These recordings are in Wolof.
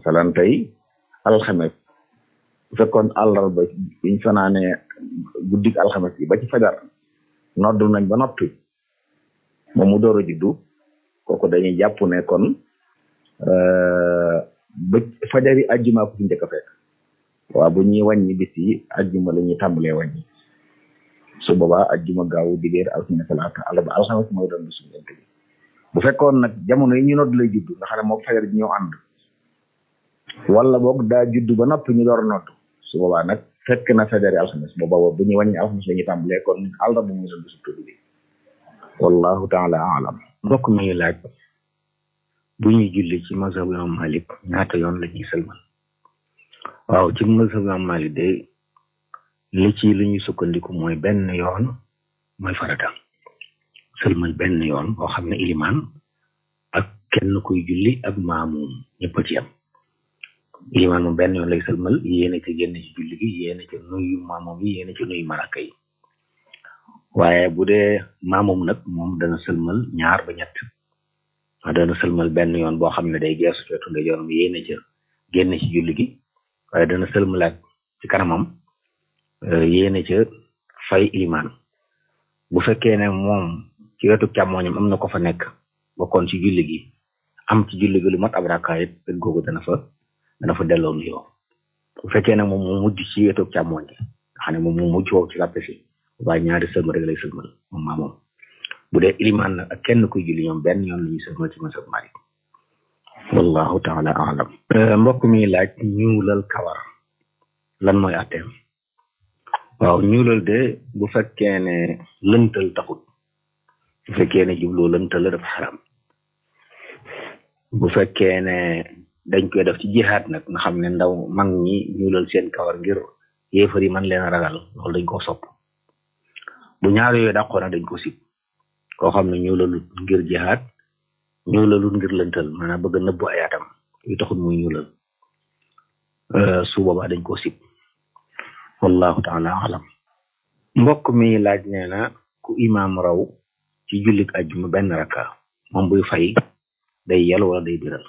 masalan tey alxames bu fekkoon àllarba biñ fanaanee guddik alxames yi ba ci fajar noddu nañ ba noppi moom mu door a juddu kooku dañuy jàpp ne kon ba fajari ajjuma ko fi njëkk a fekk waaw bu ñuy wàññi bis yi ajjuma la ñuy tàmbalee wàññi su boobaa ajjuma gaawu dibéer altine talaata àllarba alxames mooy doon bisu ñeent bi bu fekkoon nag jamono yi ñu nodd lay judd nga xam ne moom fajar ji ñoo ànd wala boog daa judd ba noppi ñu door a nodd su boobaa nag fekk na fajari alxames boobaa bu ñuy wàññi alxames la ñuy tàmbalee kon àllarba mooy doon bisu tudd bi wallahu taala alam mbokk mi laaj bu ñuy julli ci mazhab imam malik ñaata yoon la ñuy sëlmal waaw ci mazhab imam malik de li ci li ñuy sukkandiku mooy benn yoon mooy farata sëlmal benn yoon boo xam ne ilimaan ak kenn kuy julli ak maamum ñëpp a ci yam ilimaan moom benn yoon lay sëlmal yéene ci génn ci julli gi yéene ci nuyu maamum yi yéene ci nuyu maraka yi waaye bu dee maamum nag moom dana sëlmal ñaar ba ñett dana sëlmal benn yoon boo xam ne day geesu ci wetu ndeyjooram yéene ca génn ci julli gi waaye dana sëlmalaat ci kanamam yéene ca fay ilimaan bu fekkee ne moom ci wetu càmmooñam am na ko fa nekk bokkoon ci julli gi am ci julli gi lu mat ab rakkaa it wet googu dana fa dana fa delloo nuyoo bu fekkee ne moom mu mujj ci wetu càmmooñ gi nga xam ne moom mu mujj foofu ci làppe si waaye ñaari sëlmal rek lay sëlmal moom maa moom bu dee ilimaan nag ak kenn kuy julli ñoom benn yoon la ñuy sëlmal ci masab Malik wallahu taala alam mbokk mi laaj ñuulal kawar lan mooy atteem waaw ñuulal de bu fekkee ne lëntal taxut bu fekkee ne jubloo lëntal la dafa xaram bu fekkee ne dañ koy def ci jihaat nag nga xam ne ndaw mag ñi ñuulal seen kawar ngir yéefar yi man leen a ragal loolu dañ koo sopp bu ñaar yooyu dàqoo nag dañ ko sib koo xam ne ñuulalut ngir jihaat ñuulalut ngir lëntal maanaam bëgg nëbbu ay atam yu taxut muy ñuulal su boobaa dañ koo sib wallahu taala alam mbokk mi laaj nee na ku imaam raw ci jullik ajjuma benn raka moom buy fay day yel wala day biral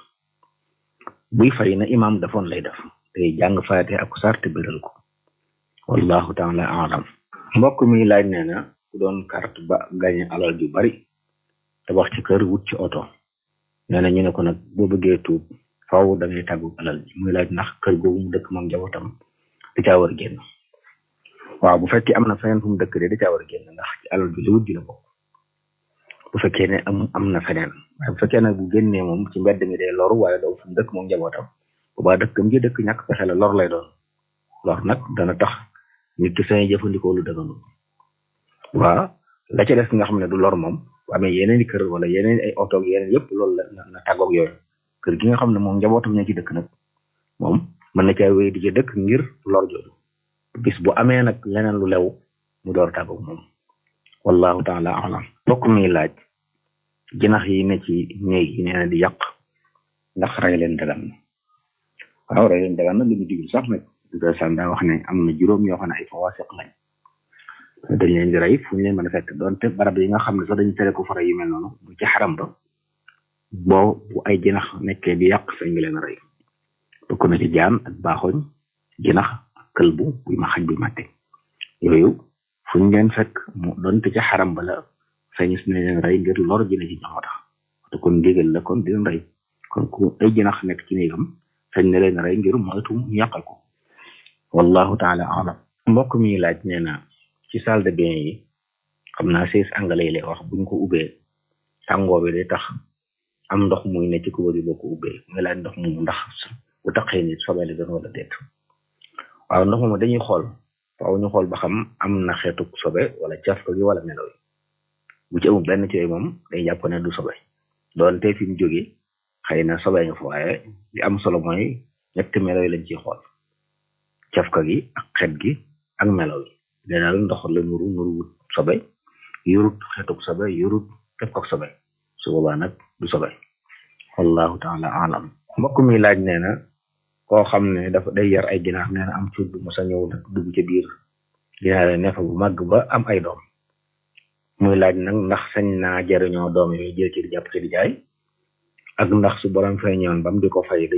buy fay na imaam defoon lay def day jàng faate ak sarte biral ko wallahu taala alam mbokk mi laaj nee na ku doon carte ba gañe alal ju bari tabax ci kër wut ci oto nee na ñu ne ko nag boo bëggee tuub faw da ngay tàggu alal ji muy laaj ndax kër googu mu dëkk moom njabootam da caa war a génn waaw bu fekkee am na feneen fu mu dëkk de da caa war a génn ndax ci alal ju li wut ji la bokk bu fekkee ne am am na feneen waaye bu fekkee nag bu génnee moom ci mbedd mi day loru waaye doo fu mu dëkk moom njabootam bu baa dëkkam ji dëkk ñàkk pexe la lor lay doon lor nag dana tax nit ki sañ jëfandikoo lu dëganu waa la ca des nga xam ne du lor moom bu amee yeneen i kër wala yeneen ay oto yeneen yëpp loolu la na tàggoog yooyu kër gi nga xam ne moom njabootam ñoo ci dëkk nag moom mën na caa wéy di ci dëkk ngir lor jooju bis bu amee nag leneen lu lew mu door tàggoog moom wallahu taala alam bokk mi laaj jinax yi ne ci néeg yi nee na di yàq ndax rey leen dagan na waaw rey leen dagan na lu ñu digul sax nag duga san daa wax ne am na juróom yoo xam ne ay fawaasiq lañ dañ leen di rey fu ñu leen mën a fekk doonte barab yi nga xam ne sax dañu tere ko fara yu mel noonu bu ci xaram ba boo bu ay jinax nekkee di yàq sañ nga leen a rey bokk na ci jaan ak baaxoñ jinax ak këlbu buy ma xaj buy màtte yooyu fu ñu leen fekk mu doonte ci xaram ba la sañ si ne leen rey ngir lor ji ne ci ñoo tax te kon ndigal la kon di leen rey kon ku ay jinax nekk ci néegam sañ na leen rey ngir moytu ñu yàqal ko wallahu taala alam mbokk mi laaj nee na ci salle de bain yi xam naa siis anglais yi lay wax buñ ko ubbee tàngoor bi day tax am ndox muy ne ci kubéer yi boo ko ubbee muy laaj ndox moomu ndax bu taqee nit sobee la doon wala déet waaw ndox moomu dañuy xool faaw ñu xool ba xam am na xeetu sobe wala caf ko gi wala melo yi bu ci amul benn ci yooyu moom day jàpp ne du sobe doonte fi mu jógee xëy na sobe nga fa waaye li am solo mooy ñetti melo yi lañ ciy xool cafka gi ak xet gi ak melo yi daal ndox la nuru nuru wut sobe yorut xetuk sobe yorut képp ak sobe su boobaa nag du sobe wallahu taala alam mbokk mi laaj nee na koo xam ne dafa day yar ay ginaar nee na am cuut bu mos a ñëw nag dugg ca biir ginaar ne fa bu màgg ba am ay doom muy laaj nag ndax sañ naa jariñoo doom yooyu jël ci di jàpp ci di jaay ak ndax su borom fay ñëwoon bam di ko fay